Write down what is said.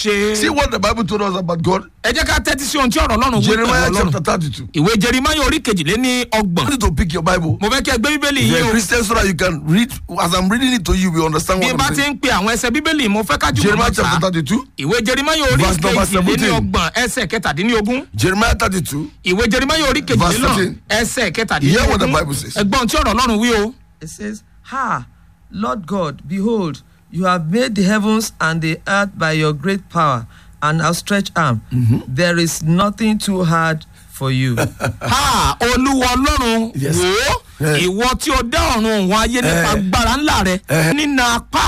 ṣe. See what the Bible told us about God. ẹ jẹ́ ká tẹ́tí sí ohun tí ọ̀rọ̀ ọlọ́run wí pẹ̀lú Jeremiah ọlọ́run. chapter 32. ìwé jerimaya orí kejìléní I ọgbọ̀n. want you to pick your Bible. mo fẹ́ kí ẹ gbé bíbélì If yìí you're a o. Christian, so that you can read. As I'm reading it to you, you understand bí what bá I'm ti saying. ń pe àwọn ẹsẹ̀ bíbélì mo fẹ́ kájú Jeremiah mọ́ chapter ta. 32. ìwé jerimaya orí Verse number kejìléní 17. ọgbọ̀n ẹsẹ̀ kẹtàdínlógún. Jeremiah 32. ìwé jerimaya orí kejìlélọ́n 13. ẹsẹ̀ Hear what the kẹtàdínlógún. Bible says. ẹgbọ́n tí ọ̀rọ̀ ọlọ́run wí o. It says, Ha, Lord God, behold, you have made the heavens and the earth by your great power and outstretched arm. There is nothing too hard for you. ha olúwa ọlọ́run Yes. wò ó Eh. ìwọ tí o dá ọ̀run òun ayé nípa Eh. agbára ńlá rẹ Eh. nínú apá